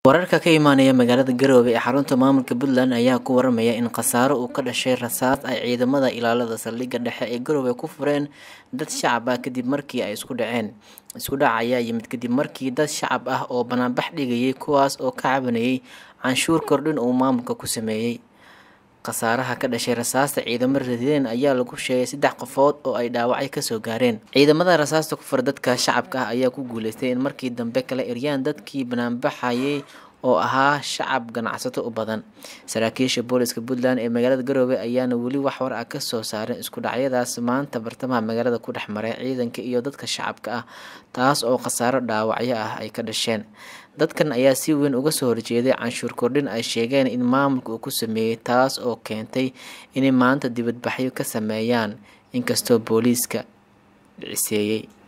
wararka ka imaanaya magaalada Garowe ee xarunta maamulka Puntland ayaa ku waramaya in khasaaro uu ka dhashay rasaas ay ciidamada ilaalada saldhigga dhexe ee Garowe ku fureen dad shacab ah kadib markii ay isku dhaceen isku dhac ayaa yimid kadib markii dad shacab ah oo banaanbax dhigayay kuwaas oo ka cabanayay canshuur kordhin uu maamulka ku sameeyay khasaaraha ka dhashay rasaasta ciidamo radiyeen ayaa lagu sheegay saddex qofood oo ay dhaawacyo kasoo gaareen ciidamada rasaasta ku fura dadka shacabka ah ayaa ku guuleystay in markii dambe kala eryaan dadkii banaanbaxayay oo ahaa shacab ganacsato u badan saraakiisha booliska puntland ee magaalada garowe ayaana weli wax war ah kasoo saaren isku dhacyadaas maanta bartamaha magaalada ku dhex maray ciidanka iyo dadka shacabka ah taas oo khasaaro dhaawacyo ah ay ka dhasheen dadkan ayaa si weyn uga soo horjeeday canshuur kordhin ay sheegeen in maamulka uu ku sameeyey taas oo keentay inay maanta dibadbaxyo ka sameeyaan inkastoo booliiska dhiciseeyey